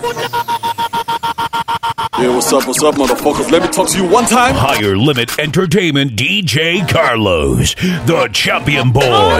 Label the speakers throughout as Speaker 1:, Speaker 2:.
Speaker 1: Yeah, what's up, what's up, motherfuckers? Let me talk to you one time.
Speaker 2: Higher Limit Entertainment DJ Carlos, the champion boy.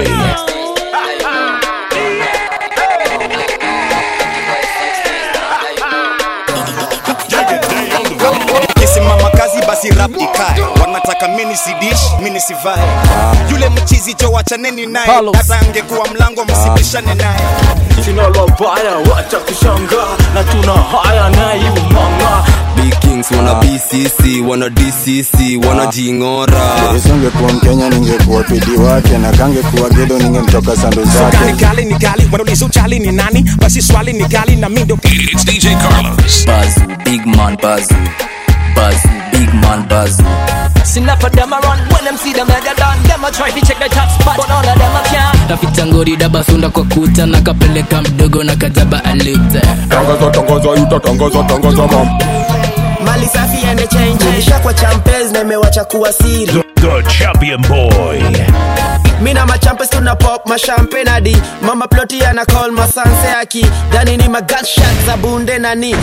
Speaker 3: kisimama kazi basi rap ikae wanataka mini sidish mini sivae yule mchizi jo wachaneni naye hata angekuwa mlango msibishane naye
Speaker 4: sina la baya wacha kushanga na tuna haya naye umanga
Speaker 5: Big Kings wana BCC wana DCC wana jingora
Speaker 6: Isingekuwa Mkenya ningekuwa pidi wake na kangekuwa gedo ningemtoka sando
Speaker 3: ni
Speaker 6: zake.
Speaker 3: kali ni kali wanauliza uchali ni nani basi swali ni kali na mindo
Speaker 2: It's DJ Carlos.
Speaker 7: Bazoo, big man Bazoo. Bazoo, big man Bazoo.
Speaker 8: See enough of them a run when them see them mega done. Them a try to check the top spot, but all of them a can't.
Speaker 7: Taficha ngori dabasunda kwa kuta na kapeleka mdogo na kajaba alute
Speaker 4: tangaza tangaza yuta tangaza tangaza mam
Speaker 9: mali safi ende change nishakwa champes na imewacha kuwa siri
Speaker 2: The, the champion boy.
Speaker 9: mi na machampes tuna pop mashampen hadi mama ploti ana call masanse aki dani ni magatshot za bunde nani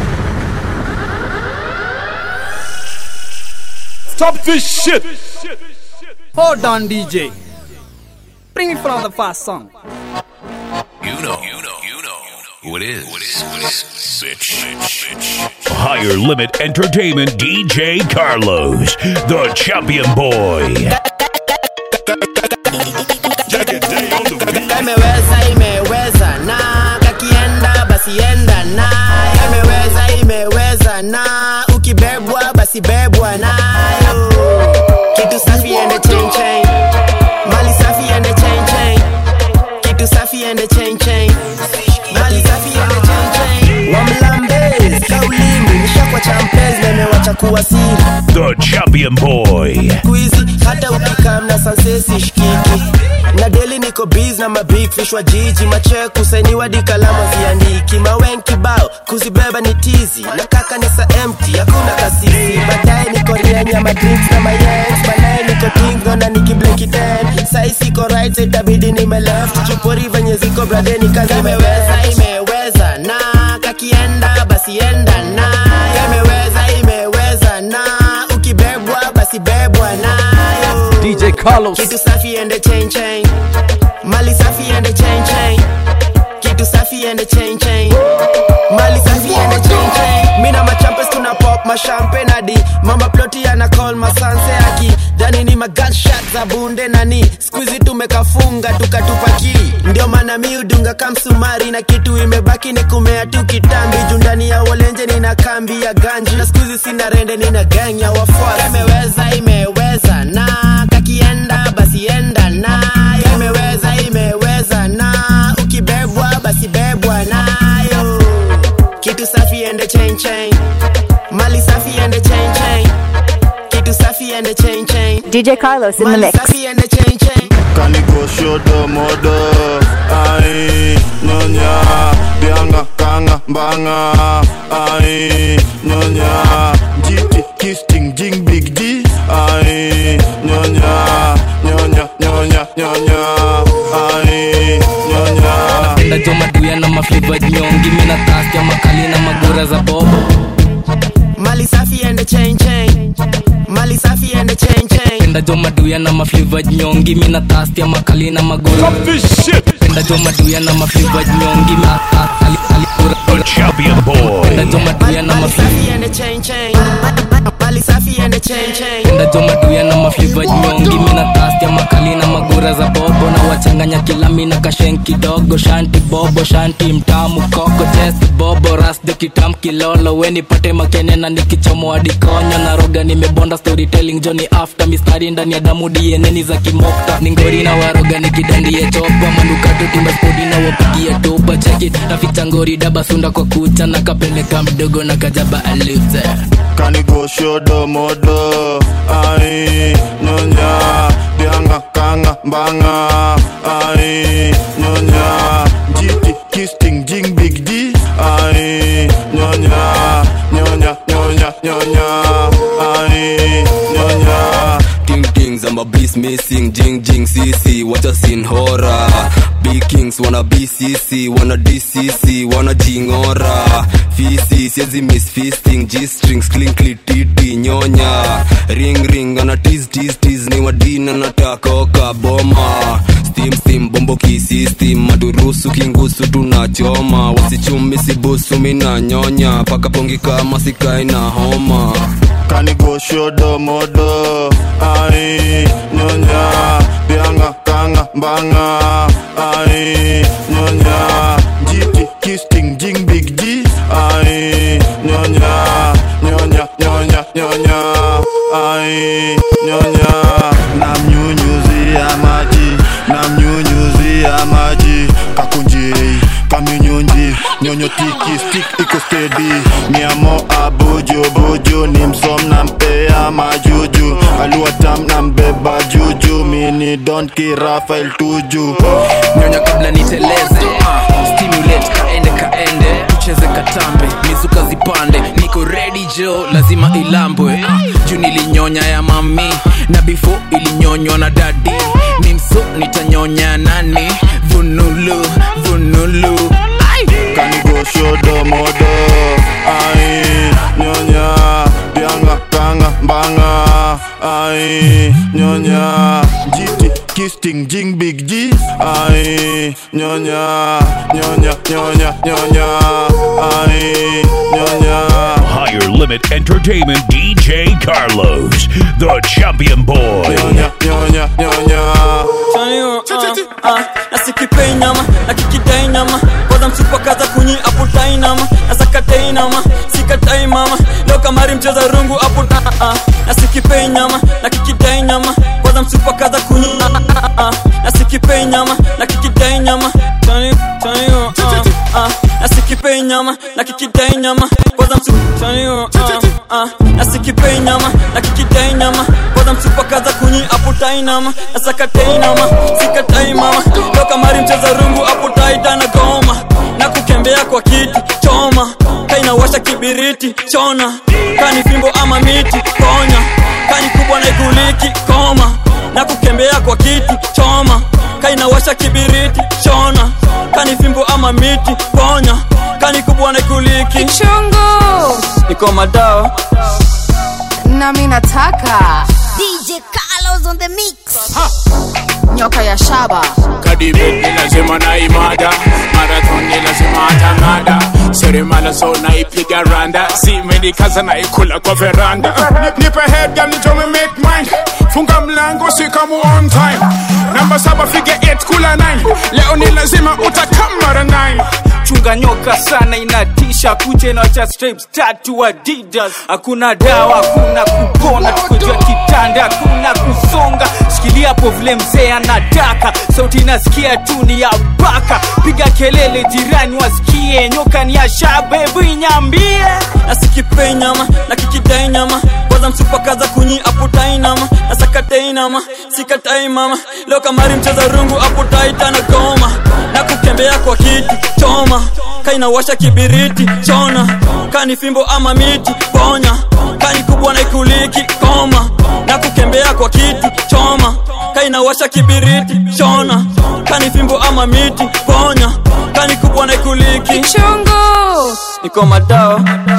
Speaker 1: Stop this shit.
Speaker 10: Hold on, DJ. Bring it from the first song.
Speaker 2: You know, you know, you know who it is. Bitch. Higher Limit Entertainment DJ Carlos, the champion boy.
Speaker 9: imeweza imeweza na kakienda basi enda na imeweza imeweza na ukibebwa basi bebwa nayo kitu safi ende chain chain mali safi ende chain chain kitu safi ende chain chain mali safi ende chain chain wamlambez kaulimi nishakwa champez na imewacha kuwa siri
Speaker 2: The champion boy.
Speaker 9: squeezy hata ukikam na sansesi shikiki na deli niko biz na mabig fish wa jiji macheku sainiwa dikalama ziandiki mawen kibao kuzibeba ni tizi na kaka ni sa empty hakuna kasisi baadaye niko rienya madrinks na mayens baadaye niko tingno na nikibleki ten sai siko right side itabidi nime left chupori venye ziko bradeni kazi imeweza imeweza na kakienda basi enda na imeweza imeweza na ukibebwa basi bebwa nayo
Speaker 10: DJ Carlos.
Speaker 9: kitu safi ende chain chain mali safi ende chain chain kitu safi ende chain chain mali safi ende chain chain mina machampes tuna pop mashampen hadi mama ploti ana call masanse aki dani ni magatshot za bunde nani skuizi tumekafunga tukatupaki ndio maana mi udunga kamsumari na kitu imebaki ni kumea tu kitambi juu ndani ya walenje nina kambi ya ganji na skuizi sina rende nina gang ya wafuasi imeweza imeweza na kakienda basi enda nayo imeweza imeweza na ukibebwa basi bebwa nayo kitu safi ende chain chain mali safi ende chain chain kitu safi ende chain chain
Speaker 11: DJ Carlos in the
Speaker 9: mali
Speaker 11: mix.
Speaker 9: safi ende chain chain
Speaker 6: Kanigo shodo modo ai nyonya bianga kanga mbanga ai nyonya jiti kisting jing big G ai nyonya nyonya nyonya nyonya ai nyonya
Speaker 7: Napenda jo maduya na mafliva nyongi mina tastia makali na magura za bobo
Speaker 9: mali safi ende chain chain mali safi ende chain chain
Speaker 7: Napenda jo maduya na mafliva nyongi mina tastia makali na magura
Speaker 1: Stop this shit.
Speaker 7: Napenda jo maduya na mafliva nyongi mina tastia
Speaker 2: The champion boy.
Speaker 7: Napenda jo maduya na
Speaker 9: mali
Speaker 7: mafliva
Speaker 9: safi ende chain chain mali safi ende chain chain
Speaker 7: Napenda jo maduya na mafliva nyongi mina tastia makali na magura za bobo na wachanganya kila mina kashen kidogo shanti bobo shanti mtamu koko chesti bobo rasde kitam kilolo weni pate makene na nikichomo hadi konyo na roga nimebonda storytelling joni after mistari ndani ya damu dieneni za kimokta ningori na waroga nikidandie chopa manukatu timespodi na wapigia topa cheki naficha ngori dabasunda kwa kucha na kapeleka mdogo na kajaba alute
Speaker 6: Kanigo shodo modo ai nyonya bianga kanga mbanga ai nyonya jiti kisting jing big D ai nyonya nyonya nyonya nyonya ai nyonya
Speaker 5: Ting tings I'm a beast missing jing jing cc what a scene horror Big Kings wanna BCC wanna DCC wanna jingora fiti siezi miss fisting g-strings clinkly titi nyonya ring ring ana tease tease tease ni wadina nataka oka boma steam steam bombo kisistem madurusu kingusu tunachoma wasichumi sibusu mina nyonya paka pongi kama sikai na homa
Speaker 6: kanigo shodo modo ai nyonya bianga kanga mbanga ai nyonya jiti kisting jing big G ai nyonya nyonya nyonya nyonya ai nyonya namnyunyuzia maji namnyunyuzia maji kakunjei kamnyunyunji nyonyo tiki stick iko stedi miamo abojo bojo ni msom na mpea majuju aluatam na mbeba juju mini don kirafael tuju
Speaker 11: nyonya kabla niteleze uh, stimulate kaende kaende tucheze katambe mizuka zipande niko ready jo lazima ilambwe uh, juu nilinyonya ya mami na before ilinyonywa na dadi mimso nitanyonya nani vunulu vunulu
Speaker 6: kanigo shodo modo ai nyonya bianga kanga mbanga ai nyonya jiti kisting jing big G ai nyonya nyonya nyonya nyonya ai nyonya
Speaker 2: Higher Limit Entertainment DJ Carlos, the champion boy.
Speaker 6: nyonya nyonya nyonya
Speaker 12: nasikipei nyama nakikidai nyama kwanza msupakaza kunyi aputai nama nasakatai nama sikatai mama leo kamari mcheza rungu apu nasikipei nyama nakikidai nyama kwanza msupakaza kunyi nasikipei nyama nakikidai nyama Tani- tani- uh, uh, nasikipei nyama nakikidai nyama kwanza msu tani- uh, uh, nasikipei nyama nakikidai nyama kwanza msupakaza kunyi aputai nama nasakatai nama sikatai mama leo kamari mcheza rungu aputai tana goma na kukembea kwa kiti choma kainawasha kibiriti chona kani fimbo ama miti ponya kani kubwa na iguliki koma na kukembea kwa kiti choma kainawasha kibiriti chona kani fimbo ama miti ponya kani kubwa na iguliki
Speaker 13: chungu
Speaker 12: iko madawa
Speaker 13: nami nataka
Speaker 14: DJ Carlos on the mix.
Speaker 13: nyoka ya shaba
Speaker 15: kadibet ni lazima na imada marathon ni lazima atang'ada seremala so naipiga randa simenikaza naikula kwa veranda Ni- nipe head girl nitome make mine funga mlango sikamu on time namba saba fige 8 kula 9 leo ni lazima utakamara 9
Speaker 16: chunga nyoka sana inatisha kucha inawacha stripes tatu adidas hakuna dawa hakuna kupona tukojua kitanda hakuna kusonga shikilia hapo vile mzee anataka sauti inasikia tu ni ya baka piga kelele jirani wasikie nyoka ni ya shabebu inyambie
Speaker 12: nasikipei nyama nakikidai nyama kwanza msupakaza kunyi aputai nama nasakatai nama sikatai mama leo kamari mcheza rungu aputai tana goma na kukembea kwa kiti choma kainawasha kibiriti chona kani fimbo ama miti ponya kani kubwa na ikuliki koma na kukembea kwa kiti choma kainawasha kibiriti chona kani fimbo ama miti ponya kani kubwa na ikuliki
Speaker 13: chungu
Speaker 12: iko madawa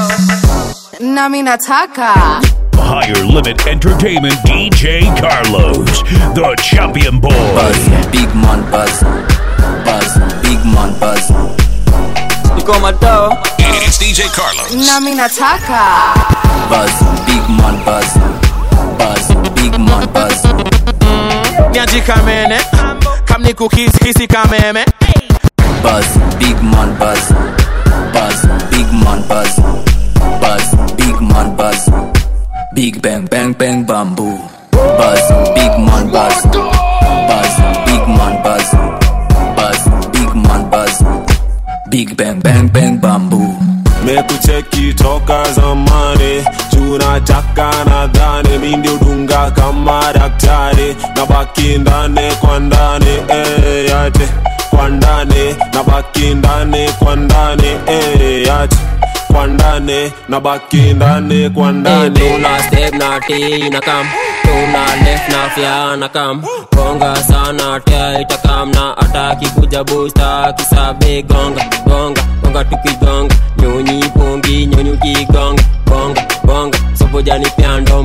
Speaker 13: nami nataka
Speaker 2: Higher Limit Entertainment DJ Carlos, the champion boy.
Speaker 11: Buzz, big man buzz. Buzz, big man buzz.
Speaker 12: iko madawa
Speaker 2: It's DJ Carlos.
Speaker 13: nami nataka
Speaker 11: Buzz, big man buzz. Buzz, big man buzz.
Speaker 17: niaji kamene kamni kukisi kameme
Speaker 11: Buzz, big man buzz. Buzz, big man buzz. Buzz, big man buzz. Big bang bang bang bamboo. Buzz, big man buzz. Buzz, big man buzz. Buzz, big man buzz. Big bang bang bang bamboo.
Speaker 18: mekucheki toka zamani tunataka nadhani mi ndio dunga kama daktari na baki ndani kwa ndani eh, yate kwa ndani na baki ndani kwa ndani eh, yate kwa ndani na baki ndani kwa ndani
Speaker 19: tuna step na t na kam tuna left na fya na kam gonga sana tia itakam na ataki kuja busta kisabe gonga gonga gonga tukigonga nyonyi pongi nyonyi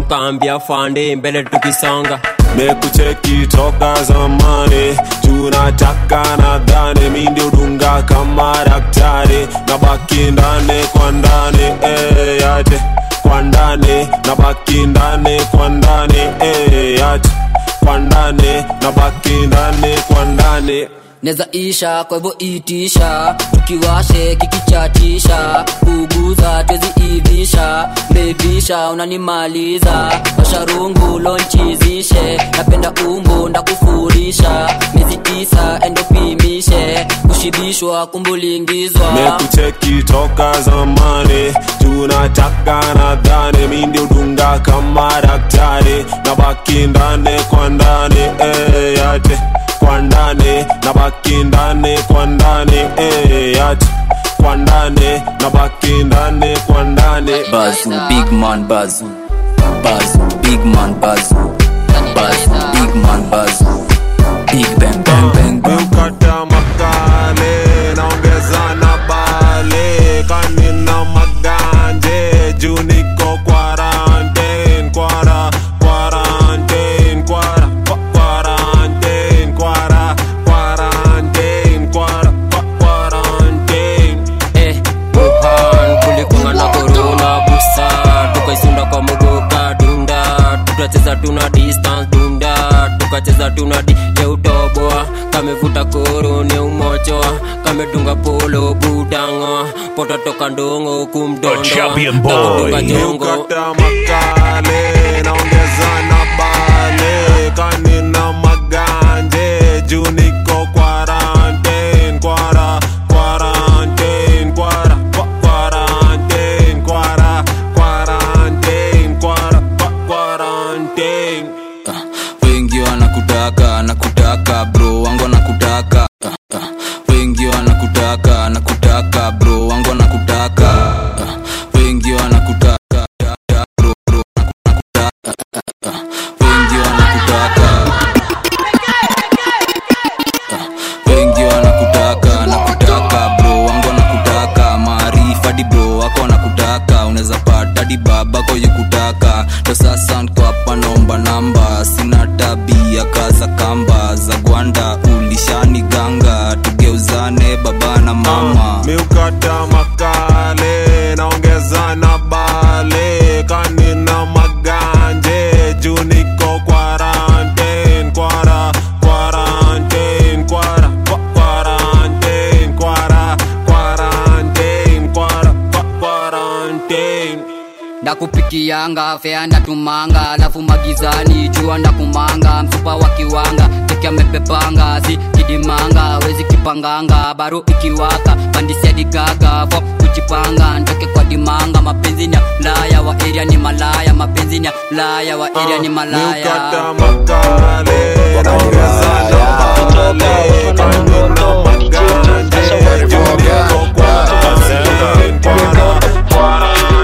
Speaker 19: tukaambia fande mbele tukisonga
Speaker 18: mekucheki toka zamani tunataka nadhani mi ndio dunga kama daktari na baki ndani kwa ndani eh, yate kwa ndani na baki ndani kwa ndani eh, yate kwa ndani na baki ndani kwa ndani
Speaker 7: neza isha kwa hivyo itisha tukiwashe kikichatisha kuguza tweziivisha mbebisha unanimaliza washarungu lonchizishe napenda umbo ndakufurisha miezi tisa endopimishe kushibishwa kumbulingizwa
Speaker 18: mekucheki toka zamani tunataka nadhani mi ndio dunga kama daktari na baki ndani kwa ndani eh, yate kwa ndani na baki ndani kwa ndani eh, yate kwa ndani na baki ndani kwa ndani
Speaker 11: Bazu, big man Bazu. Bazu, big man Bazu. Bazu, big man Bazu. Big bang bang bang bang.
Speaker 18: Ukata makale naongeza na bale kanina maganje juu niko quarantine kwara quarantine kwara kwa- quarantine kwara quarantine kwara kwa- quarantine
Speaker 19: eh, Wuhan kulikunga na korona busa tukaisunda kwa mugoka dunda tukacheza tuna distance dunda tukacheza tuna di yeutoboa kamevuta koro ni umochoa kamedunga polo budango pototoka ndongo kumdondo
Speaker 2: The champion boy.
Speaker 19: Kakadunga jongo
Speaker 18: Ukata makale naongeza na bale kanina maganje juu niko quarantine kwara quarantine kwara kwa- quarantine kwara quarantine kwara kwa- quarantine
Speaker 11: wengi wanakutaka nakutaka bro wangu wanakutaka Ah, ah. wengi wanakutaka nakutaka bro wangu wanakutaka Ah, wengi wanakutaka da, da, bro, bro, nakutaka. Ah, ah, ah. wengi wanakutaka Ah, wengi wanakutaka nakutaka bro wangu wanakutaka maarifa di bro wako wanakutaka unaweza pata di babako yukutaka ndo sasa nko hapa naomba namba sina tabia kaza kamba za gwanda ulishani ganga tugeuzane baba na mama
Speaker 18: miukata makale naongeza na bale kanina maganje juu niko quarantine kwara quarantine kwara kwa- quarantine kwara quarantine kwara kwa- quarantine
Speaker 7: ndakupikianga fea ndatumanga alafu magizani jua ndakumanga msupa wa kiwanga teki amepepanga si kidimanga wezi kipanganga baro ikiwaka pandisiadigaga fo kujipanga ntoke kwa dimanga mapenzi ni ya laya wa eria ni malaya mapenzi ni ya laya wa eria ni malaya
Speaker 18: miukata makale naongeza na bale kanina maganje juu niko quarantine kwara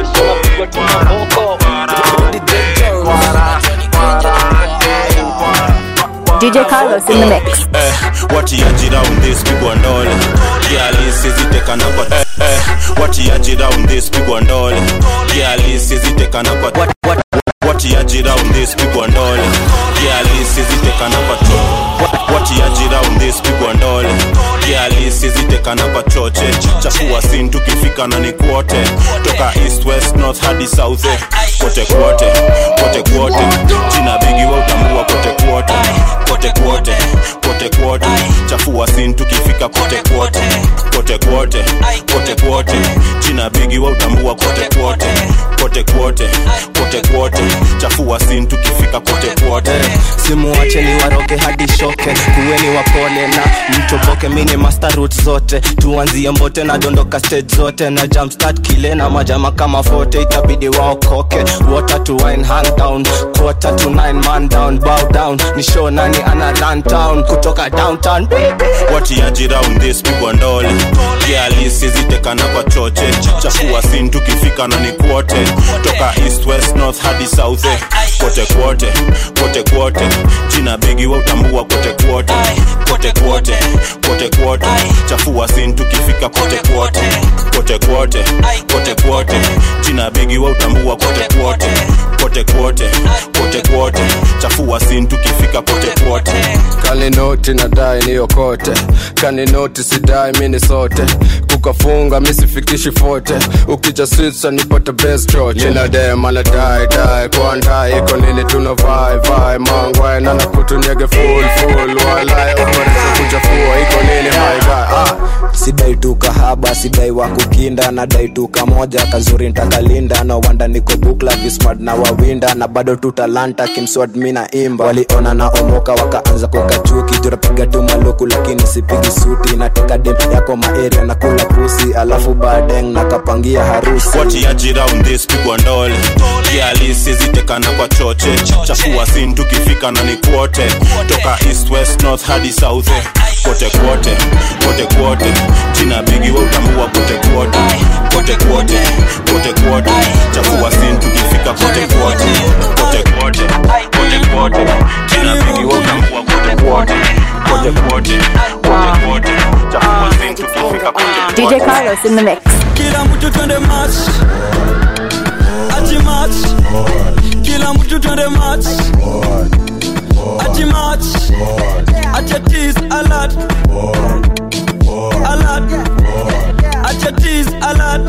Speaker 20: DJ Carlos in the mix.
Speaker 21: eh, watiaji round this pigwa ndole kialisi zitekana kwa eh, eh, watiaji round this pigwa ndole kialisi zitekana kwa what, what, watiaji round this pigwa ndole kialisi zitekana kwa cho what, watiaji round this pigwa ndole kialisi zitekana kwa choche chafua sin tukifika na ni kwote toka east west north hadi south eh, kote kwote kote kwote jina bigi wa utambua kote kwote kote kwote kote kwote chafua sin tukifika kote kwote kote kwote kote kwote jina bigi wa utambua kote kwote kote kwote kote kwote chafua sin tukifika kote kwote
Speaker 22: simuwache ni waroke hadi shoke kuweni wapole na mtoboke mini master root zote tuanzie mbote na dondoka stage zote na jumpstart kile na majama kama fote itabidi waokoke water to wine hand down quarter to nine man down bow down ni show nani ana run town kutoka downtown
Speaker 21: watiaji round this pigwa ndole kialisi zitekana kwa choche chafua sin tukifika na ni kwote toka east west north hadi south eh, kote kwote kote kwote jina bigi wa utambua kote kwote kote kwote kote kwote chafua sin tukifika kote kwote kote kwote kote kwote jina bigi wa utambua kote kwote kote kote kwote kote kwote chafua sin tukifika kote kwote
Speaker 3: kaninoti nadai niyokote kaninoti sidai mini sote kukafunga misifikishi fote ukija switsa nipate best choche ninadema nadai dai kwandai iko nini tuna vai vai mangwai nana kutunyege full full walai umareza kuchafua iko nini haigai ah.
Speaker 8: sidai tu kahaba sidai wa kukinda nadai tu kamoja kazuri ntakalinda na wanda niko bukla vismart na wawinda na bado tu talanta kimswad mi na imba waliona na omoka wakaanza kukachuki turapiga tu maluku lakini sipigi suti nateka dem yako maeria na kula pusi alafu badeng nakapangia harusi
Speaker 21: watiaji round this pigwa ndole kialisi zitekana kwa choche chafua sin tukifika na ni kwote toka east west north hadi south eh. kote kwote kote kwote jina bigi wa utambua kote kwote kote kwote kote kwote chafua sin tukifika kote kwote kote kwote kote kwote jina bigi wa utambua kote kwote kote kwote kote kwote chafua sin tukifika kote
Speaker 20: DJ Carlos in the mix.
Speaker 12: kila mtu twende match ati match kila mtu twende match ati match ati tease alert alert ati tease alert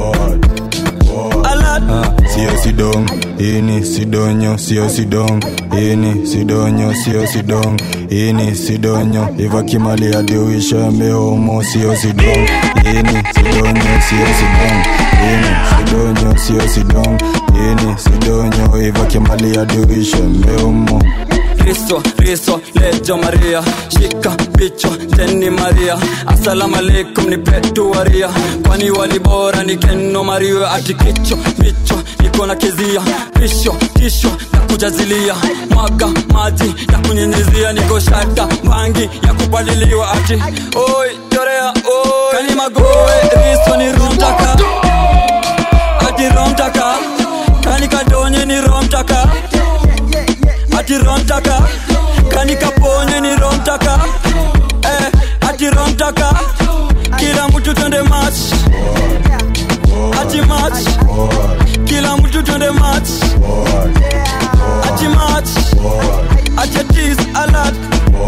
Speaker 12: alert
Speaker 3: sio sidong ini sidonyo sio sidong ini sidonyo sio sidong ini sidonyo ivakimali adiuisha mehomo sio sidong ini sidonyo sio sidong ini sidonyo sio sidong ini sidonyo ivakimali adiuisha mehomo
Speaker 12: Riso, riso, lejo Maria Shika picho, teni Maria Assalamu alaikum ni petu waria Kwani wali bora ni keno Maria Ati kicho, micho, niko na kezia Pisho, kisho, na kujazilia Mwaga, maji, ya kunyenyezia Niko shata, bangi, ya kupaliliwa Ati, oi, chorea, oi Kani magoe, riso ni romtaka Ati romtaka Kani kadonye ni romtaka ati romtaka kani kaponye ni romtaka eh, ati romtaka kila mtu twende match ati match kila mtu twende match ati match ati tease alert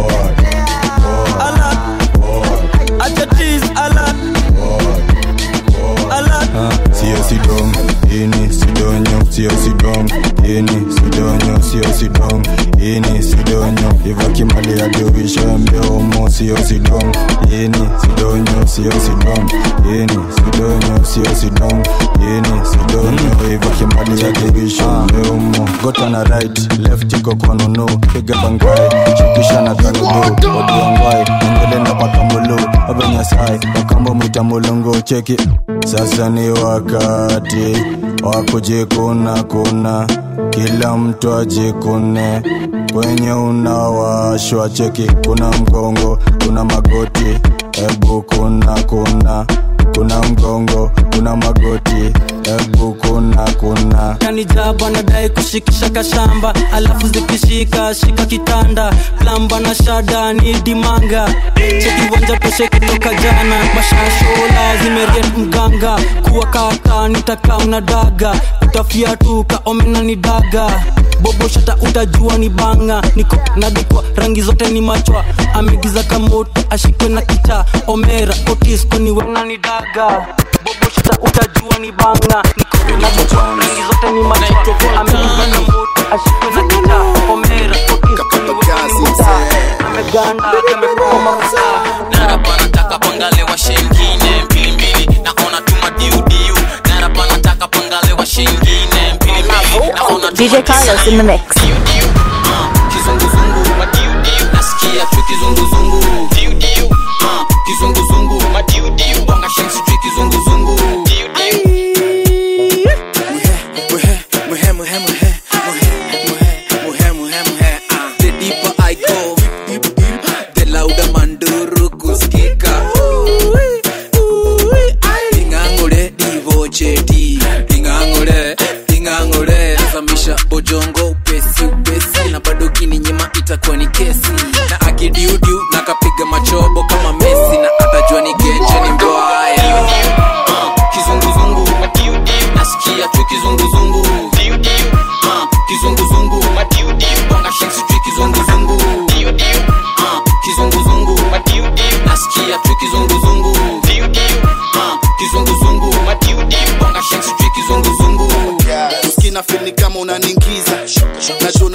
Speaker 12: alert ati tease alert alert
Speaker 3: sio sidong ini sidonyo sio sidong ini sidonyo sio sidong ini sidonyo ivakimali adiuisha mbeomo sio sidong ini sidonyo sio sidong ini sidonyo sio sidong ini sidonyo ivakimali adiuisha mbeomo gota na right left iko konunu piga bangai shukisha na kanudu odwangwai endele na pakamulu abenyasai wakambo mwita mulungu cheki sasa ni wakati wa kujikuna kuna kila mtu ajikune kwenye unawashwa cheki kuna mgongo kuna magoti ebu kuna kuna kuna mgongo kuna magoti ebu kuna kuna
Speaker 12: kanijaba nadai kushikisha kashamba alafu zikishika shika kitanda plamba na shada ni dimanga chekiwanja toshe kutoka jana mashashola zimeriet mganga kuwa kaka nitaka mnadaga utafiatuka omena ni daga bobo shata utajua ni banga niko nadikwa rangi zote ni machwa amegiza kamoto ashikwe na kita omera otisko ni wena ni daga bobo shata utajua ni banga niko nadikwa rangi zote ni machwa amegiza kamoto ashikwe na kita omera otisko ni wena ni kita ameganda kamekoma mafuta
Speaker 23: narapa nataka pangale wa shengine mbilimbili naona tuma diudiu narapa nataka pangale wa shengine mbilimbili naona
Speaker 20: DJ Carlos in the mix.
Speaker 23: kizunguzungu madiudiu nasikia tu kizunguzungu diudiu Ah, kizunguzungu madiudiu bonga shen sijui kizunguzungu
Speaker 24: The deeper I go, the louder manduru kusikika. Ingangule divocheti, ingangule, ingangule. Zamisha bojongo upesi upesi, na bado kininyima itakuwa ni kesi. Na akidiudiu na kapiga machobo kama Messi, na atajua ni genje ni mbaya.
Speaker 23: Ah, kizunguzungu madiudiu nasikia tu kizunguzungu diudiu Ah,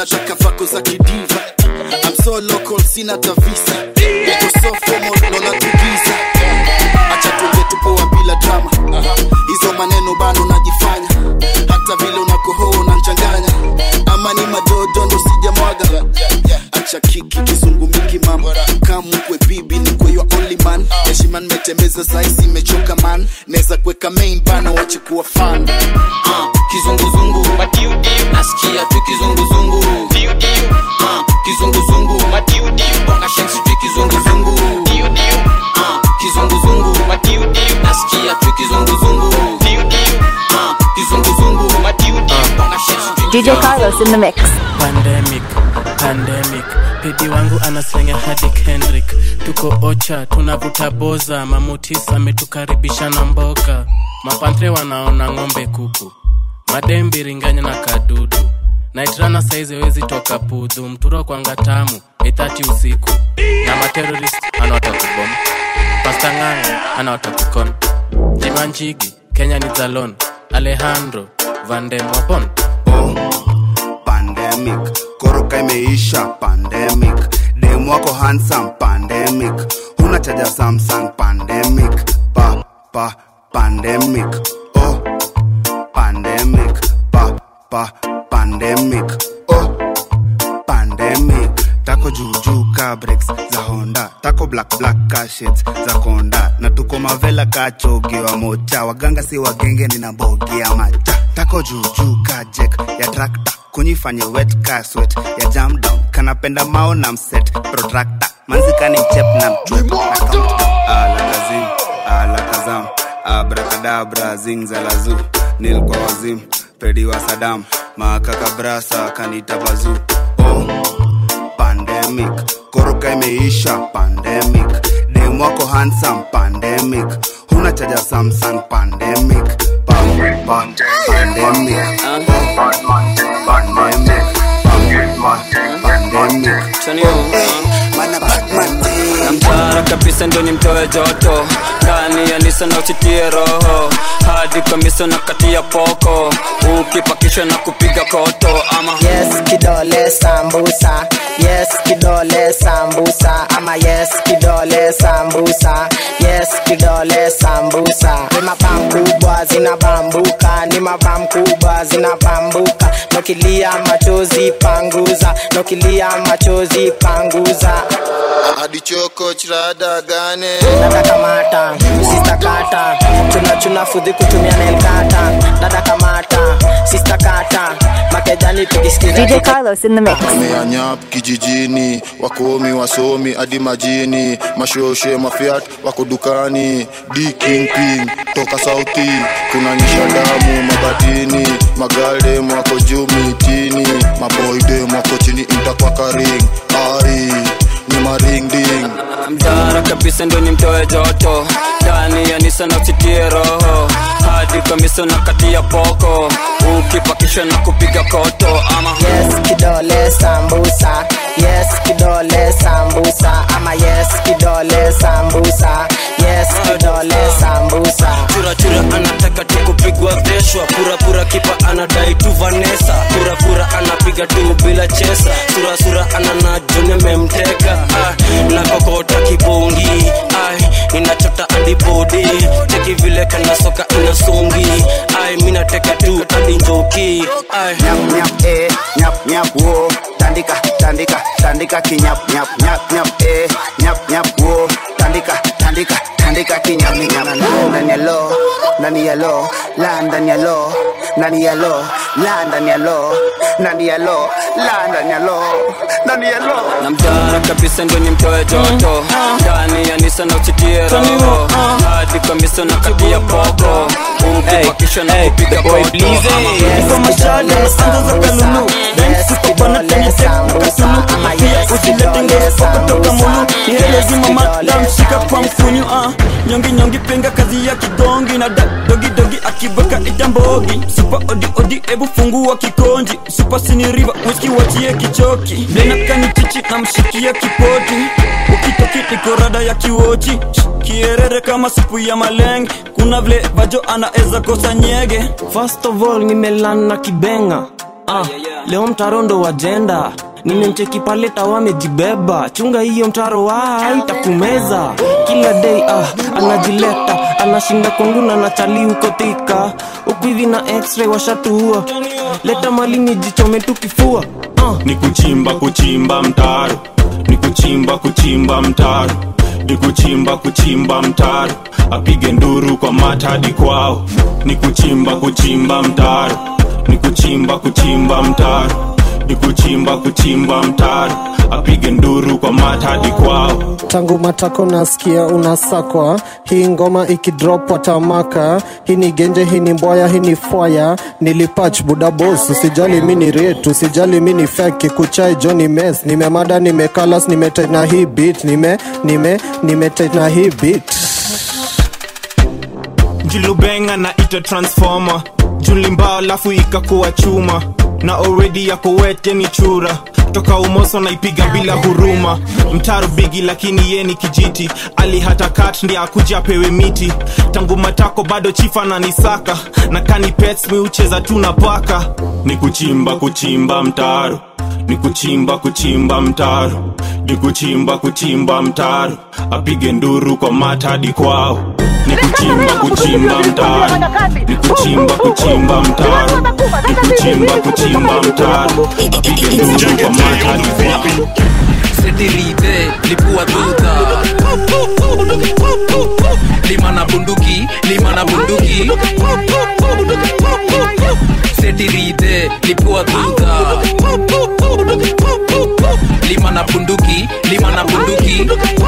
Speaker 1: unataka vako za kidiva I'm so local sina tavisa uko so formal lola tugiza acha tuge tupoa bila drama hizo maneno bado najifanya hata vile unakohoa unanchanganya ama ni madodo ndo sijamwaga acha kiki kizungumiki mam kamkwe bibi ni kwe your only man heshima nimetembeza saisi imechoka man neza kuweka main bana wache kuwa fan
Speaker 23: uh, kizunguzungu madiudiu nasikia tu kizunguzungu uh, kizunguzungu madiudiu bonga shensi tu kizunguzungu uh, kizunguzungu madiudiu nasikia tu kizunguzungu uh, kizunguzungu madiudiu bonga shensi tu
Speaker 20: DJ Carlos in the mix.
Speaker 4: pandemic pandemic pedi wangu anaslenga hadi kendrick tuko ocha tunavuta boza mamutis ametukaribisha na mboga mapantre wanaona ng'ombe kuku madembiringanya na kadudu naitrana saizi wezi toka pudhu mturo kwanga tamu ithati usiku na materorist anawatakubom pastang'ang'o anawatakukon jimanjigi kenya ni zalon alejandro vandemwapon
Speaker 9: pandemic koroka imeisha pandemic dem wako handsome pandemic huna chaja samsung pandemic pa pa pandemic oh pandemic pa pa pandemic oh pandemic tako juujuu ka breaks za honda tako black black ka shades za konda na tuko mavela ka chogiwa mocha waganga si wagenge nina mbogi ya macha tako juujuu ka jek ya trakta kunyifanye wet ka sweat ya jam down kanapenda mao na mset protractor manzikani mchep na mchwep na count alakazim alakazam abrakadabra zingzalazu nil kwa wazim pedi wa sadam makakabrasa kanita bazu oh pandemic koroka imeisha pandemic dem wako handsome pandemic huna chaja samsung pandemic pa, pa, pandemic pandemic
Speaker 12: namtara kabisa ndio nimtoe joto ndani ya nisa na usitie roho hadi kamisa na kati ya poko ukipakishwa na kupiga koto ama
Speaker 10: yes kidole sambusa yes kidole sambusa ama yes kidole sambusa yes kidole sambusa ni mabam kubwa zinabambuka ni mabam kubwa zinabambuka nokilia machozi panguza nokilia machozi panguza
Speaker 1: adichoko chirada gane
Speaker 10: dada kamata sista kata chuna chuna fudhi kutumia nelkata dada kamata sista kata makejani tukisikiza
Speaker 20: DJ Carlos in the mix.
Speaker 1: ameanyap kijijini wakomi wasomi hadi majini mashoshe mafiat wako dukani d kingping toka sauti kunanyisha damu mabatini magaldem wako juu mitini maboydem wako chini intakwakaring ai ni maringding
Speaker 12: mtara kabisa ndio nimtoe joto ndani ya nisa na usitie roho hadi kamisa na kati ya poko ukipakishwa na kupiga koto ama
Speaker 10: yes kidole sambusa yes kidole sambusa ama yes kidole sambusa yes kidole sambusa
Speaker 25: churachura anataka tu kupigwa veshwa purapura kipa anadai tu vanesa purapura anapiga tu bila chesa surasura ananajone memteka ah, nakokota kibongi ai inachota adibodi teki vile kana soka inasongi ai minateka tu hadi njoki ai
Speaker 9: nyap nyap eh nyap nyap wo tandika tandika tandika kinyap nyap nyap nyap eh nyap nyap wo tandika tandika tandika kinyap nyap ndani ya lo ndani ya lo la ndani ya lo ndani ya lo la ndani ya lo ndani ya lo la ndani ya lo ndani ya lo
Speaker 12: na mtara kabisa ndio nimtoe joto ndani ya nisa na usitie roho hadi kamisa na kati ya poko ukipakishwa na kupiga koto ama Kwa mashale,
Speaker 10: anza za kalulu
Speaker 12: Dance kutoka mulu nielezima madamshika kwa mfunyu ah. nyongi nyongi penga kazi ya kigongi na da, dogi dogi akibaka itambogi supa odi odi ebu fungua kikonji supa siniriva wiski wachie kichoki lenakani chichi na mshikia kipoti ukitoki nikorada ya kiwochi kierere kama supu ya malenge kuna vile vajo anaeza kosa nyege
Speaker 25: First of all nimelana kibenga
Speaker 22: ah, leo mtaro ndo wajenda nimemcheki pale tawa amejibeba chunga hiyo mtaro wa itakumeza kila day ah, anajileta anashinda kwangu na nachali huko thika huku hivi na x-ray washatuua leta mali nijichome tukifua
Speaker 18: ni kuchimba kuchimba mtaro ni kuchimba kuchimba mtaro ni kuchimba kuchimba mtaro apige nduru kwa mata hadi kwao ni kuchimba kuchimba mtaro ni kuchimba kuchimba mtaro ni kuchimba kuchimba mtaro apige nduru kwa mata hadi kwao
Speaker 5: tangu matako nasikia unasakwa hii ngoma ikidrop watamaka hii ni genje hii ni mboya hii ni fwaya nilipach buda bos usijali mi ni ret usijali mi ni feki kuchai joni mes nimemada nimekalas nimetena hii bit nime nime nimetena hii bit
Speaker 18: julubenga na ita transformer julimbao alafu ikakuwa chuma na already yako wete ni chura toka umoso naipiga bila huruma mtaro bigi lakini ye ni kijiti ali hata kat ndi akuja apewe miti tangu matako bado chifa na nisaka na kani pets mi ucheza tu na paka ni kuchimba kuchimba mtaro ni kuchimba kuchimba mtaro ni kuchimba kuchimba mtaro apige nduru kwa mata hadi kwao ni kuchimba kuchimba mtaro ni kuchimba kuchimba mtaro ni kuchimba kuchimba mtaro apige nduru kwa mata hadi kwao
Speaker 24: setirite lipua tuta lima na bunduki lima na bunduki setirite lipua tuta lima na bunduki lima na bunduki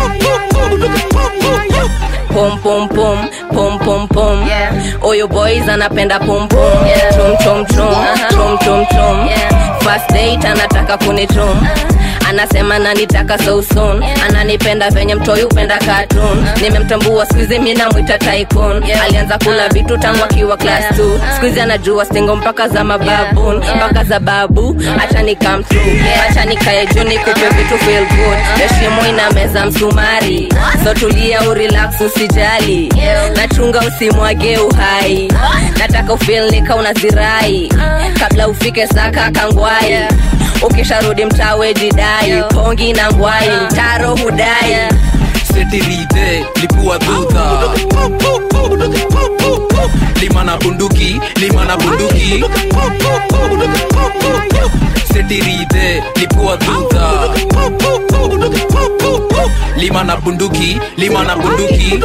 Speaker 6: pom pom pom pom pom pom oyo boys anapenda pom pom trom trom trom trom trom trom first date anataka kunitrom anasema nanitaka so soon ananipenda venye mtoi upenda cartoon nimemtambua skuizi mi namwita tycoon alianza kula vitu tangu akiwa class 2 skuizi anajua stingo mpaka za mababun mpaka za babu acha ni come through acha nikae juu nikupe vitu feel good heshimo ina meza msumari so tulia urelax usijali nachunga usimwage uhai nataka ufil nika unazirai kabla ufike saka kangwai ukisharudi mtawe jidai pongi na ngwai mtaro hudai
Speaker 24: setirite lipua tuta lima na bunduki lima na bunduki setirite lipua tuta lima na bunduki lima na bunduki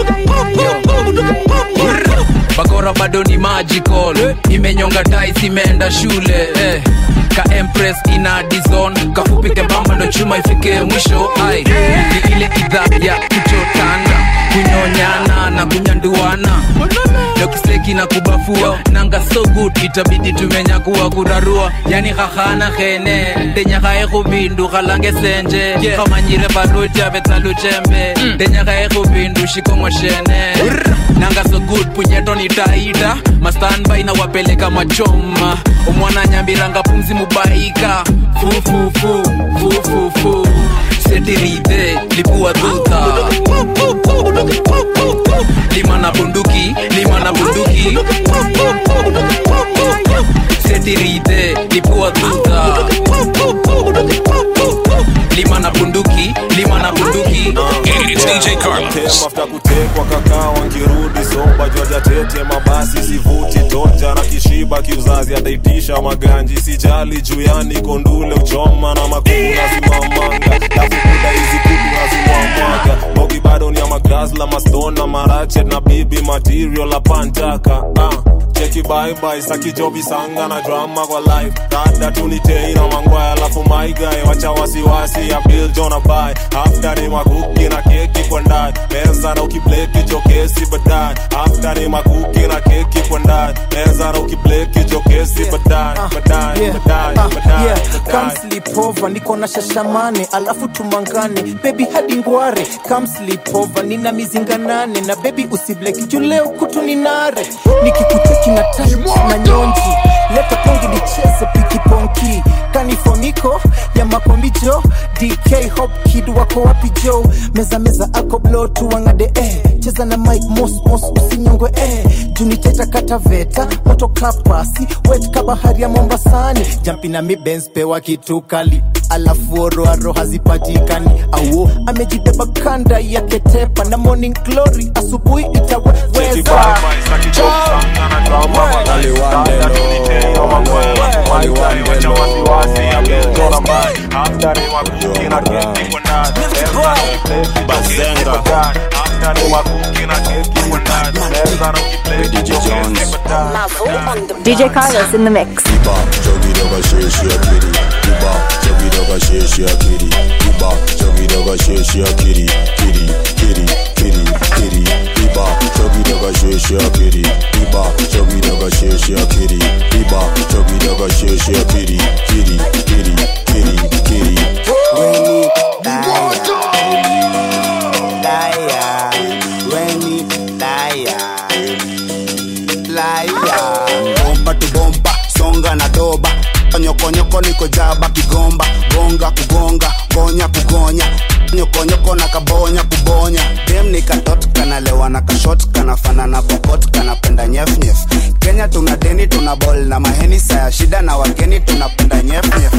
Speaker 24: bakora bado ni magical imenyonga dais imeenda shule eh. ka empress ina dizon kafupi kembamba ndo chuma ifike mwisho ai ni ile idhaa ya kuchotana kunyonyana na kunyanduana dokiseki na kubafua nanga so good itabidi tumenyakuwa kurarua yani khahana khene ndenyakhae khubindu khalange senje khamanyire barutiavetaluchembe ndenyakhae khubindu shikongo shene nanga so good punyeto nitaida mastanbai na wapeleka machoma omwana nyambiranga pumzi mubaika fufufu fufufu setirite lipua tuta lima na bunduki lima na bunduki setirite lipua tuta lima na bunduki lima na bunduki
Speaker 2: It's DJ Carlos.
Speaker 18: mafuta kutekwa kakaa wangirudi soba jwajatete mabasi sivuti toja na kishiba kiuzazi ataitisha maganji sijali juyani kondule uchoma na makuku naziwamanga lafukuda hizi kutu naziwamwaga bogi bado ni ya magrazla mastona marachet na bibi material la pantaka ah cheki baibai sakijobi sanga na drama kwa life dada tunitei na mangwaya alafu maigae wacha wasiwasi ya bill jona bai after ni makuki na keki kwa ndani meza na ukibleki jokesi baadaye after ni makuki na keki kwa ndani meza na ukibleki jokesi baadaye baadaye baadaye baadaye
Speaker 14: Come sleep over, niko na shashamane alafu tumangane bebi hadi ngware Come sleep over, nina mizinga nane na bebi usibleki juu leo kutu ni nare nikikucheki na touch na nyonji leta pongi nicheze pikiponki kanifomi yako ya makombijo dk hop kid wako wapi jo meza meza ako blo tuangade eh. cheza na mike mos mos usinyongwe eh. juniteta kataveta moto kapasi wet kabahari ya mombasani jampi na mibens pewa kitu kali alafu oroaro hazipatikani auo amejibeba kanda ya ketepa na morning glory asubuhi itaweweza
Speaker 20: DJ Carlos in the mix.
Speaker 9: bomba tu bomba songa na doba nyokonyoko niko jaba kigomba gonga kugonga gonya kugonya nyokonyoko na kabonya kubonya dem ni katot kanalewa na kashot kanafana na pokot kanapenda nyefnyef kenya tuna deni tuna bol na maheni saya shida na wageni tunapenda nyefnyef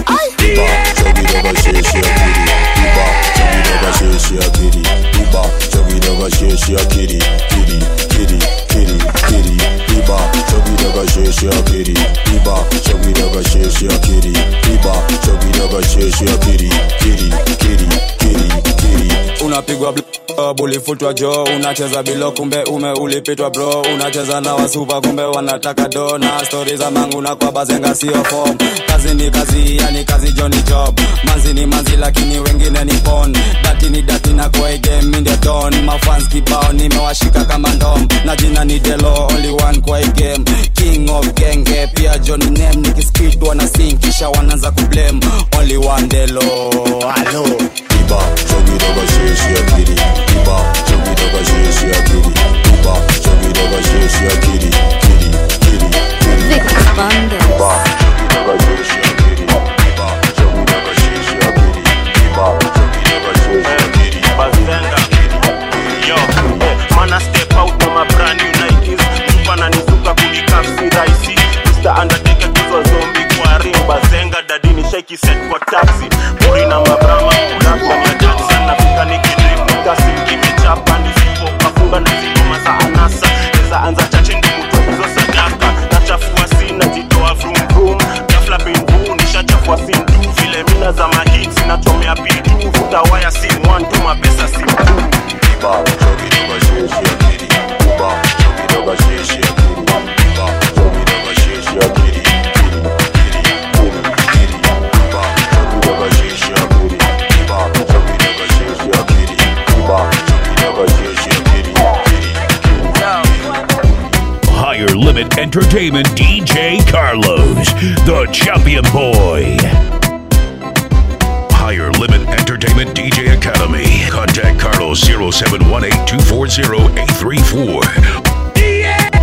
Speaker 13: unapigwa blob, ulifutwa jo unacheza bilo kumbe ume ulipitwa bro unacheza na wasupa kumbe wanataka do na stori za mangu na kwa bazenga sio form kazi ni kazi yani kazi jo ni job manzi ni manzi lakini wengine ni pon dati ni dati na kwa hii game mi ndio don mafans kibao nimewashika kama ndom na jina ni delo only one kwa hii game king of genge pia john name nikispid wana sing kisha wanaanza kublame only one delo halo
Speaker 21: Yo, eh, man, I step out on my brand new Nikes. Mtu ananizuka kunikafsi rahisi. Mr. Undertaker kuzwa zombie kwa ring. Bazenga dadini shaky set kwa taxi. Puri na mabrama kulakwa na Jackson. Nafika nikidrip kasi kimechapa nisipo kafunga na zingoma za anasa. Eza anza chache ndi mtu hizo sadaka. Nachafua sina jitoa vroom vroom. Ghafla bin boo nishachafua sim tu. Vile mina za mahits nachomea pitu. Vuta waya sim one tu mapesa sim two.
Speaker 2: Higher Limit Entertainment DJ Carlos, the champion boy. Higher Limit Entertainment DJ Academy. Contact Carlos 0718 240 834.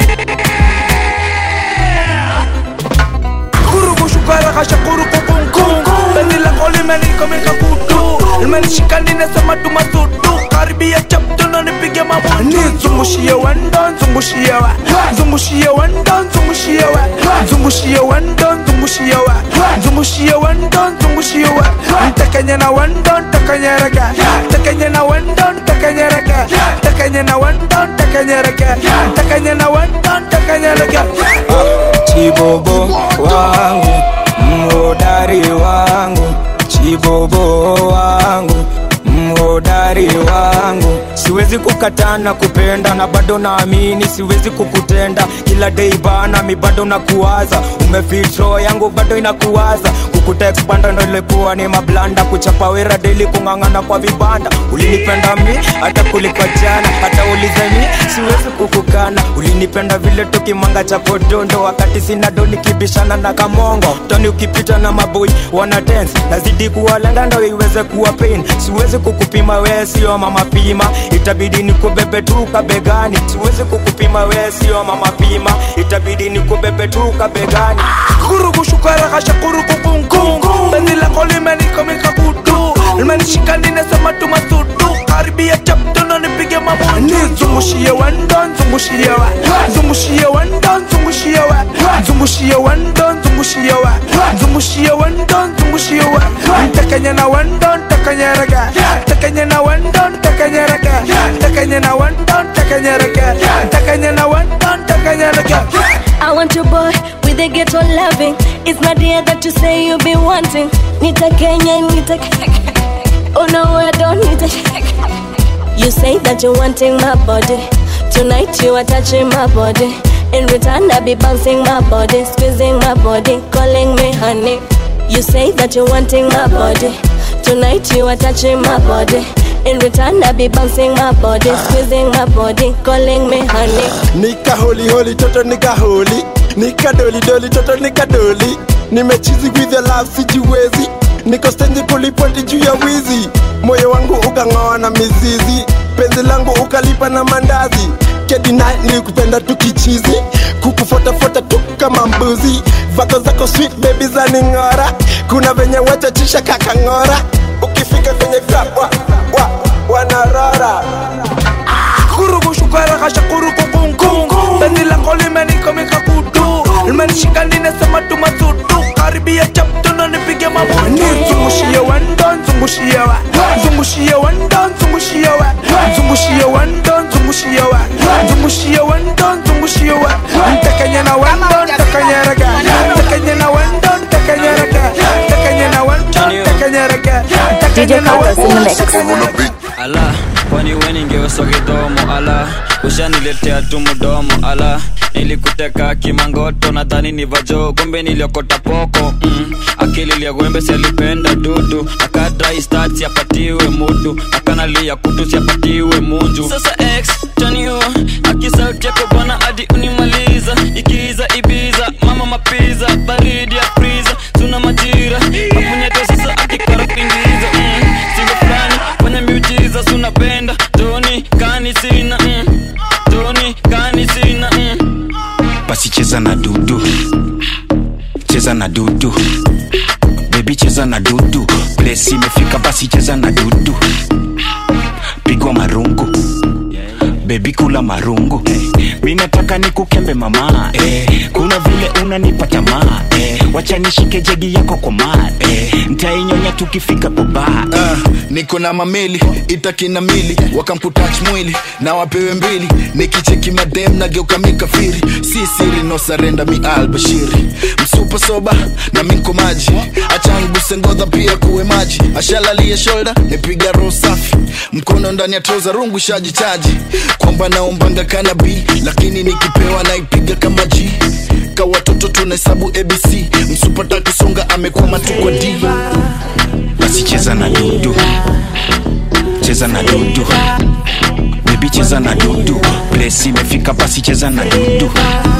Speaker 15: kurugushukara kashakuru kukunkungu beni lako limenikomika kutu limenishika ninasema tumasudu karibia chaptuno nipige mabutu nizungushie wendo nzungushie we nzungushie wendo nzungushie we nzungushie wendo nzungushie we nzungushie wendo nzungushie we ntekenye na wendo ntekenyereke ntekenye na wendo ntekenyereke ntekenye na wendo ntekenyereke ntekenye na wendo ntekenyereke
Speaker 13: chibobo wangu mhodari wangu chibobo wangu mhodari wangu siwezi kukataa na kupenda na bado naamini siwezi kukutenda kila dei bana mi bado nakuwaza umefitro yangu bado inakuwaza kukutekspanda ndo ilikuwa ni mablanda kuchapa wera deli kung'ang'ana kwa vibanda ulinipenda mi hata kuliko jana hata ulize mi siwezi kukukana ulinipenda vile tukimanga cha podondo wakati sina do nikibishana na kamongo toni ukipita na maboi wana dance nazidi kuwalenga ndo iweze kuwa pain siwezi kukupima wee sio mama pima itabidi itabidi nikubebe tu kabegani siwezi kukupima we sio mama pima itabidi nikubebe tu kabegani
Speaker 15: kurugushukaraghasha kurukukunkungu penzi lako limenikomika kutu limenishika ninasema tu masudu karibia chaptono nipige mabutu nizungushie wendo nzungushie wa nzungushie wendo nzungushie wa nzungushie wendo nzungushie wa nzungushie wendo nzungushie wa ntakanye na wendo ntakanyereka ntakanye na wendo ntakanyereka ntakanye na wendo ntakanyereka ntakanye na wendo ntakanyereka
Speaker 7: I want your boy with a ghetto loving. It's not the that you say you be wanting. Nita Kenya, Nita Oh no, I don't need it. You say that you're wanting my body. Tonight you are touching my body. In return, I be bouncing my body, squeezing my body, calling me honey. You say that you're wanting my body. Tonight you are touching my body. In return, I be bouncing my body, squeezing my body, calling me honey.
Speaker 11: nika holi holi toto nika holi nika doli doli toto nika doli nimechizi with the love sijiwezi niko stendi kulipoti juu ya wizi moyo wangu ukang'oa na mizizi penzi langu ukalipa na mandazi kedina nilikupenda tukichizi kukufotafuata tu kama mbuzi vako zako sweet baby za ning'ora kuna venye wachachisha kakang'ora ukifika kwenye club wa, wa, wanarora
Speaker 15: kurugushukaraghasha kurukukunkungu penzi lako limenikomika kutu limenishika ninasema tu masudu karibia chaptono nipige mabutu nizungushie wendo nzungushie wa nzungushie wendo nzungushie wa nzungushie wendo nzungushie wa nzungushie wendo nzungushie wa ntakanye na wendo ntakanyereka ntakanye na wendo ntakanyereka ntakanye na wendo ntakanyereka ntakanye na wendo
Speaker 12: ala kwani we ningeoswa kidomo ala ushaniletea tu mdomo ala nilikuteka kimangoto nadhani ni vajo kumbe niliokota poko mm. akili liagwembe sialipenda dudu akadrai stat siapatiwe mudu akanalia kutu siapatiwe munju sasa x chanio akisauti yako bwana hadi unimaliza ikiiza ibiza mama mapiza baridi ya priza tuna majira apunyeto sasa akikara kuingiza mm. singo fulani fanya miujiza sunapenda toni kani sina mm. toni kani sina mm.
Speaker 16: basi cheza na dudu cheza na dudu bebi cheza na dudu plesi imefika basi cheza na dudu pigwa marungu bebi kula marungu mi nataka nikukembe mama eh, kuna vile unanipa tamaa eh, wacha nishike jegi yako kwa maa eh, ntainyonya tukifika baba
Speaker 1: uh, niko na mamili itakina mili wakamputach mwili na wapewe mbili nikicheki madem nageuka mikafiri si siri no sarenda mi albashiri msupa soba na minko maji achanguse ngodha pia kuwe maji ashalalie shoulder nipiga roho safi mkono ndani ya troza rungu shajichaji kwamba naombanga kanabi lakini nikipewa naipiga kama g ka watoto tunahesabu abc msupata kusonga amekwama tu kwa d
Speaker 16: basi cheza na dudu cheza na dudu bebi cheza na dudu plesi imefika basi cheza na dudu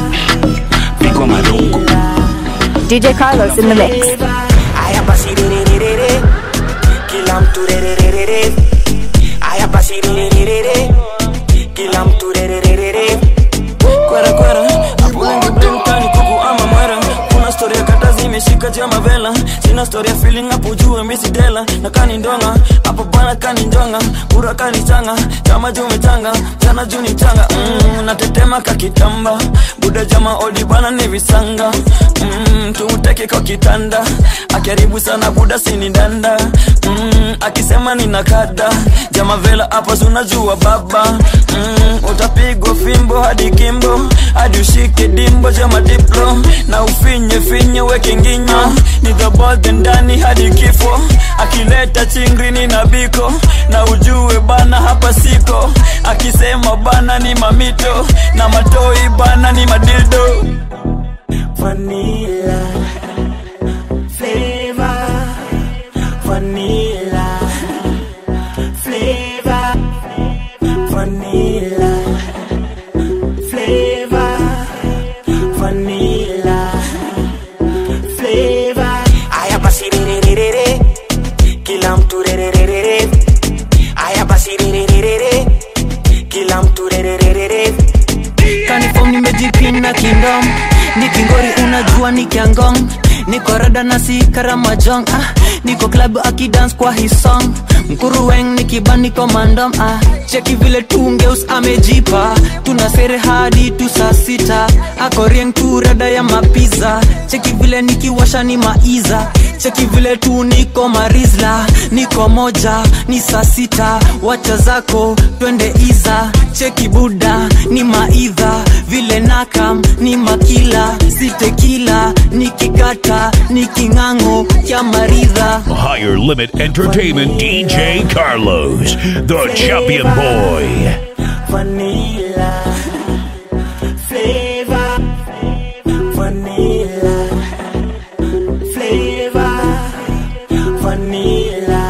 Speaker 16: pigwa marungu
Speaker 20: DJ Carlos in the mix.
Speaker 10: Aya basi re re re re re Kila mtu re re re re re Aya basi re re re re re Kila mtu re re re re re
Speaker 12: kwera kwera hapo wengi brimkani kuku ama mwera kuna storia kata zimeshika jama vela sina storia feeling hapo juu misi dela na kani ndonga hapo bana kani njonga kura kani changa chama juu mechanga jana juu ni changa mm, natetema kakitamba buda jama odi bana ni visanga mm, tumteke kwa kitanda akiharibu sana buda sini danda mm, akisema nina kada jama vela hapa sunajua baba mm, utapigwa fimbo hadi kimbo hadi ushike dimbo jama diplo na ufinye finye weke nginyo ni dhabodhe ndani hadi kifo akileta chingrini na biko na ujue bana hapa siko akisema bana ni mamito na matoi bana ni madildo
Speaker 10: Vanilla Flavor Vanilla Flavor Vanilla Flavor Vanilla Flavor Aya basi re re re re re Kila mtu re re re re re Aya basi re re re re re
Speaker 3: msupa nikiangong niko rada na si karamajong ah, niko klabu akidans kwa hii song mkuruweng nikibaniko mandom ah, cheki vile tungeus amejipa tuna sere hadi tu saa sita akorieng tu rada ya mapiza cheki vile nikiwasha ni maiza cheki vile tu niko marizla niko moja ni saa sita wacha zako twende iza cheki buda ni maidha vile nakam ni makila sitekila nikikata niking'ang'o kya maridha
Speaker 2: Higher Limit Entertainment DJ Carlos, the champion boy.
Speaker 10: vanilla flavor vanilla flavor vanilla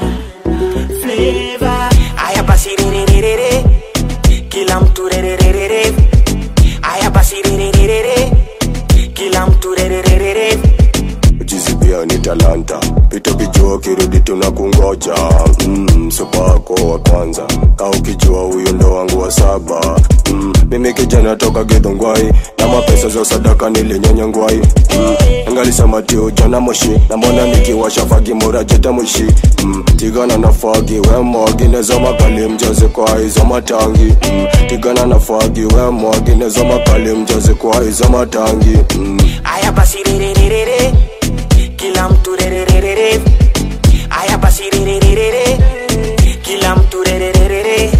Speaker 10: flavor aya basi rererere kila mtu rererere aya basi rererere kila mtu rererere
Speaker 8: jizi pia ni talanta pita kijua kirudi tunakungoja mm, supako wa kwanza ka ukijua huyo ndo wangu wa saba mm, mimi kijana toka gidhongwai na mapesa za sadaka nilinyanya ngwai mm, angalisema tio jana moshi na mbona nikiwasha fagi mura jeta mwishi mm, tigana na fagi wemwaginezo makali mjaze kwa hizo matangi mm, tigana na fagi wemwaginezo makali mjaze kwa hizo matangi mm.
Speaker 10: aya basi rererere kila mtu rererere aya basi rererere kila mtu rererere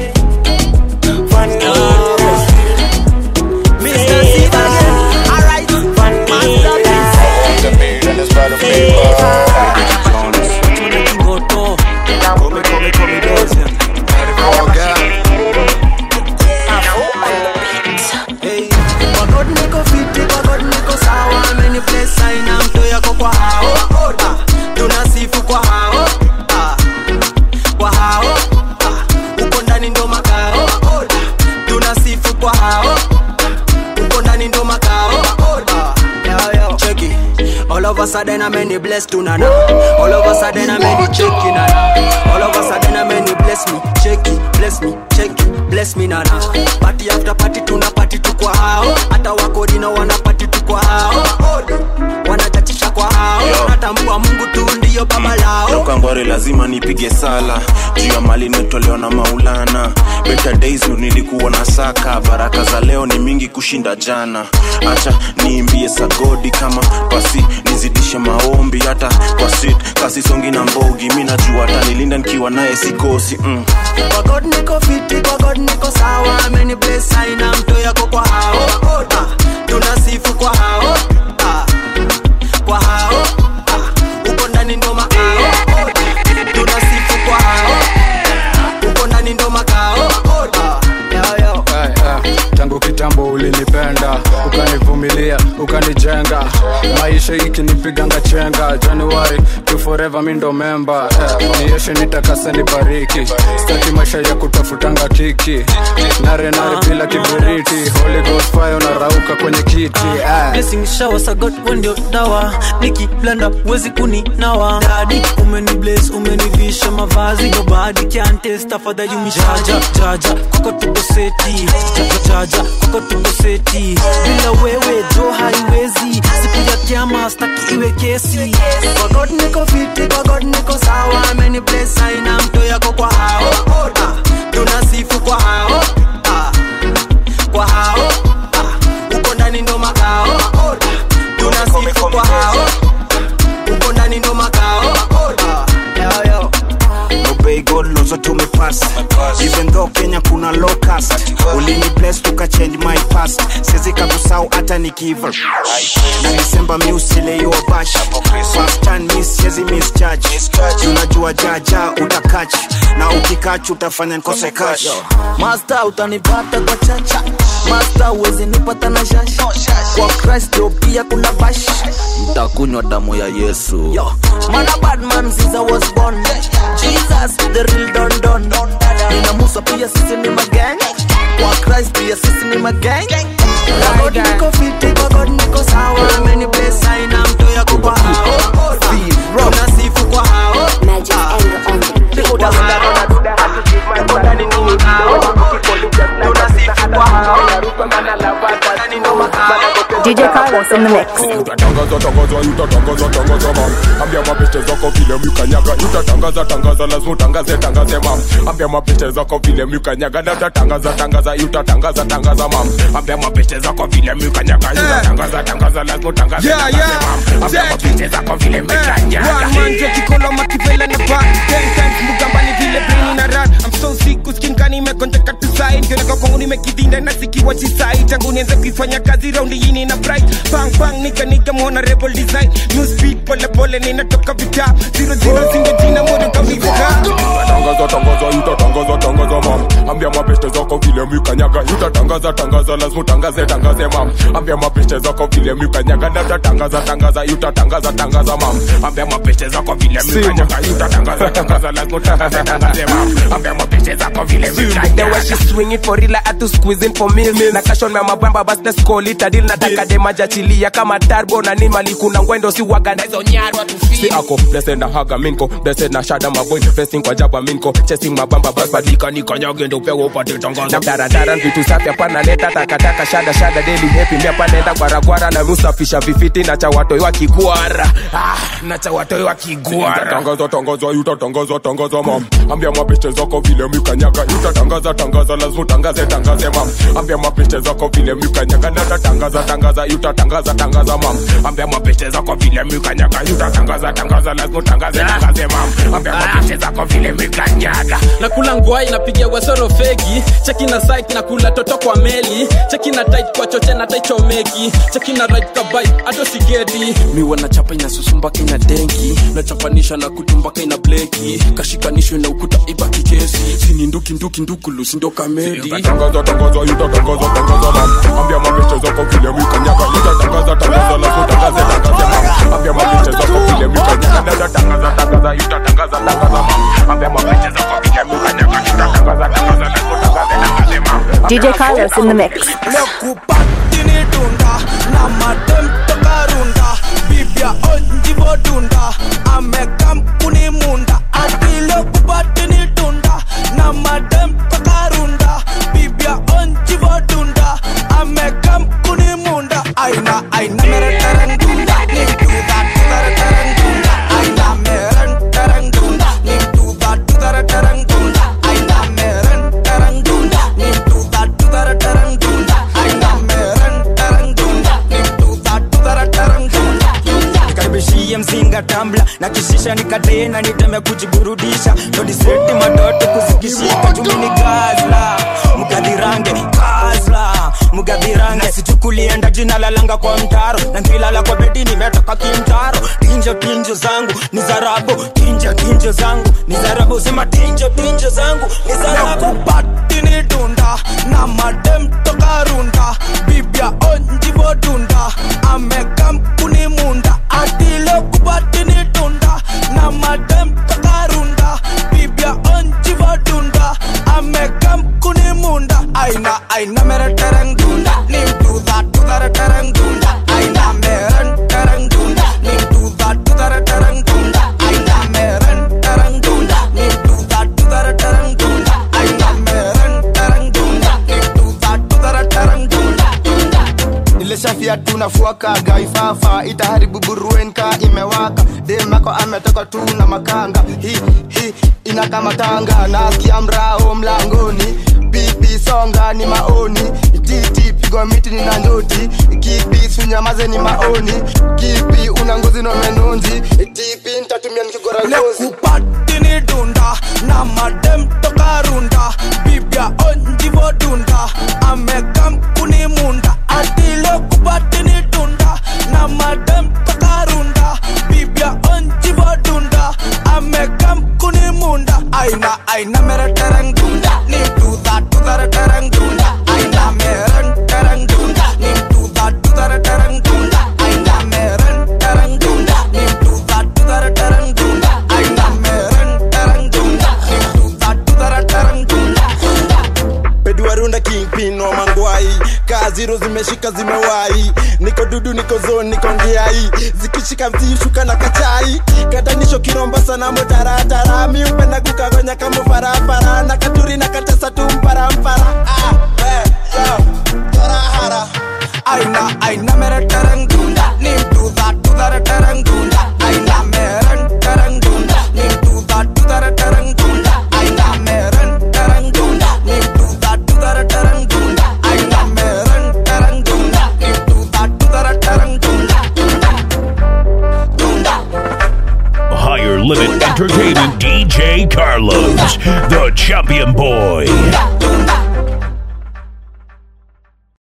Speaker 10: vanilla Mr. Steve again. Alright.
Speaker 3: Hey, kwa God niko fiti, kwa God niko sawa, amenibless aina mto yako kwa hao Ah, tunasifu kwa hao Ah, kwa hao Ah, uko ndani ndo makao tunasifu kwa hao uko ndani ndo makao Ah, yo, yo. Check it. All of a sudden I'm any blessed to nana All of a sudden I'm any checky nana All of a sudden I'm any bless me Checky, bless me, checky, bless me nana Party after party tuna party tu kwa hao Hata wakodina wana party tu kwa hao Wanachachisha kwa hao Natambua mungu tu ndiyo baba lao
Speaker 21: toka ngware lazima nipige sala juu ya mali nimetolewa na maulana better days ndo nilikuwa na saka baraka za leo ni mingi kushinda jana acha niimbie sagodi kama pasi nizidishe maombi hata kwa sit kasi songi na mbogi mi najua atanilinda nikiwa naye sikosi mm.
Speaker 3: Kwa God niko fiti, kwa God niko sawa Ameni bless aina mto yako kwa hao Ah, Tunasifu kwa hao Ah, Kwa hao Ah, Uko ndani ndo makao Tunasifu kwa hao Uko ndani ndo makao Ah, yo, yo.
Speaker 17: Eh, eh, tangu kitambo ulinipenda ukanivumilia ukanijenga maisha ikinipiganga chenga januari to forever mi ndo memba eh, nieshe nitakase nibariki staki maisha ya kutafutanga kiki nare nare bila kibiriti holy ghost fire unarauka kwenye kiti eh.
Speaker 3: blessing shower sa god wewe ndio dawa nikiblanda wezi kuninawa dadi umeni bless umenivisha mavazi nobody can test afadhali umjaja jaja kwako tuko seti jaja jaja kwako tuko seti bila wewe jo haiwezi siku ya kiama staki iwe kesi kwa god niko fiti kwa god niko sawa ameni bless aina mto yako kwa hao Ah, tunasifu kwa hao Ah, kwa hao Ah, uko ndani ndo makao tunasifu kwa hao uko ndani ndo makao Ah, yo, yo.
Speaker 19: obey god lozo tumepass even though kenya kuna locus ulini bless tukachange my past siwezi kakusau hata nikiva na disemba mi usileiwa bash first time mi siwezi misjudge unajua jaja utakach na ukikach utafanya nkose cash
Speaker 24: Master utanipata kwa chacha Master uwezi nipata na shash Kwa Christ ndio pia kuna bash Mtakunywa damu ya Yesu Yo, man a bad man since I was born Jesus the real don don Nina Musa pia sisi ni magang Kwa Christ pia sisi ni magang
Speaker 3: Kwa God niko fiti, kwa God niko sawa Ameni bless aina mto yako kwa hao Ah, tunasifu kwa hao Ah, kwa hao uko ndani ndo makao tunasifu kwa hao uko ndani ndo makao
Speaker 20: DJ Carlos in the mix.
Speaker 17: utatangaza tangaza utatangaza tangaza mam ambia mapete zako vile mikanyaga utatangaza tangaza lazima utangaze tangaze mam ambia mapete zako vile mikanyaga na utatangaza tangaza utatangaza tangaza mam ambia mapete zako vile mikanyaga utatangaza tangaza lazima utangaze
Speaker 4: Yeah,
Speaker 17: tangaze
Speaker 4: yeah.
Speaker 17: mam ambia mapete zako vile mikanyaga
Speaker 4: manje kikolo makivela na pa ten times mugambani vile brain na run I'm so sick uskinkani imekonjeka tu side kioneka kwangu nimekidhinda na sikiwa chisai tangu nianze kuifanya kazi raundi yini na bright bang bang nika nika muona rebel design new speed pole pole ninatoka vita zero zero zingo jina moja kamilika
Speaker 17: tangaza tangaza utatangaza tangaza mam ambia mapete zako vile mikanyaga utatangaza tangaza lazima utangaze tangaze mam ambia mapete zako vile mikanyaga na utatangaza tangaza utatangaza tangaza mam ambia mapete zako vile mikanyaga utatangaza tangaza lazima utangaze tangaze mam ambia mapete zako vile
Speaker 4: The way
Speaker 17: mikanyaga
Speaker 4: she swing it for real, I had to squeeze in for meals. Na cash on my mabamba, bas let's call it a deal. Nataka dema jachilia kama turbo na ni mali kuna ngwendo si waga na hizo nyarwa tu
Speaker 17: si ako blessed na haga minko blessed na shada maboy blessing kwa jaba minko chasing mabamba bas badika nikanyage ndo pewa upate tangaza na daradara vitu safi hapana leta takataka shada shada daily happy mia panenda gwaragwara na musafisha vifiti na cha watoi wa kigwara ah, na cha watoi wa kigwara tangaza tangaza utatangaza tangaza mam ambia mapete zako vile mikanyaga utatangaza tangaza lazima utangaze tangaze mam ambia mapete zako vile mikanyaga na utatangaza tangaza utatangaza tangaza mam ambia mapete zako vile mikanyaga utatangaza tangaza lazima utangaze tangaze mam ambia mapete zako vile mikanyaga
Speaker 12: nakula ngwai napigia wasoro fegi cheki na site na kula toto kwa meli cheki na tight kwa choche na taichomeki cheki na right kabai ato sigeti miwa na chapa inasusumbaka ina denki nachapanisha na kutumbaka ina bleki kashikanishwe na ukuta ibaki kesi sini nduki nduki ndukulu sindo kamedi
Speaker 17: tangaza tangaza utatangaza tangaza mam ambia mapete zako vile mikanyaga utatangaza tangaza lazima utangaze tangaze mam ambia mapete zako vile mikanyaga na utatangaza tangaza utatangaza tangaza mam ambia mapete zako vile mikanyaga utatangaza tangaza lazima utangaze tangaze mam
Speaker 20: DJ Carlos in the mix.
Speaker 15: lekupatini dunda na madem toka runda bibia onjivo dunda amekam kuni munda ati lekupatini dunda na madem toka runda bibia onjivo dunda amekam kuni munda aina aina mere tereng dunda ni duda tudare tereng dunda aina meren tereng dunda ni duda tudare tereng dunda aina meren tereng dunda ni duda tudare tereng dunda aina meren tereng dunda ni duda tudare tereng dunda
Speaker 13: nikaribishie mzinga tambla na kishisha nikatena niteme kujiburudisha todiseti madoto kuzikishika chumini gazla mgadhirange gazla mgadhirange sichukulienda jina lalanga kwa mtaro na nkilala kwa bedi nimetoka kimtaro tinjo tinjo zangu ni zarabu tinjo tinjo zangu ni zarabu sema tinjo tinjo zangu ni zarabu
Speaker 15: lekupatini dunda na madem toka runda bibia onjivo dunda amekam kuni munda ati lekupatini dunda na madem toka runda bibia onjivo dunda amekam kuni munda aina aina mere tereng dunda ni duda tudare tereng dunda aina meren tereng dunda ni duda tudare tereng dunda aina meren tereng dunda ni duda tudare tereng dunda aina meren tereng dunda ni duda tudare tereng dunda
Speaker 11: nilishafia tunafuakaga ifafa itaharibu buruenka imewaka demako ametoka tu na makanga hi hi inakamatanga nasikia mrao mlangoni pipi songa ni maoni titi pigwa miti ni na njoti kipi sunyamaze ni maoni kipi una ngozi na menonzi tipi ntatumia nikigora ngozi
Speaker 15: lekupatini dunda na madem toka runda bibia onjivo dunda amekam kuni munda ati lekupatini dunda na madem toka runda bibia onjivo dunda amekam kuni munda aina aina mere tereng dunda ni duda tudare tereng dunda aina meren tereng dunda ni duda tudare tereng dunda aina meren tereng dunda ni duda tudare tereng dunda aina meren tereng dunda ni duda tudare tereng dunda
Speaker 11: peduarunda kingpin wa mangwai kaziro zimeshika zimewai niko dudu niko zone niko ndiai zikishika msishuka na kachai katanisho kiromba sana motaratara mi upenda kukagonya kama farafara na katuri na katesa tu mparampara ah, eh, yo, tarahara
Speaker 15: aina aina mere tereng dunda nim do that do that tereng dunda aina mere tereng dunda nim do that do that tereng dunda aina mere tereng dunda nim do that do that tereng dunda aina mere tereng dunda nim do that do that tereng dunda dunda
Speaker 2: Higher Limit Entertainment DJ Carlos, the champion boy.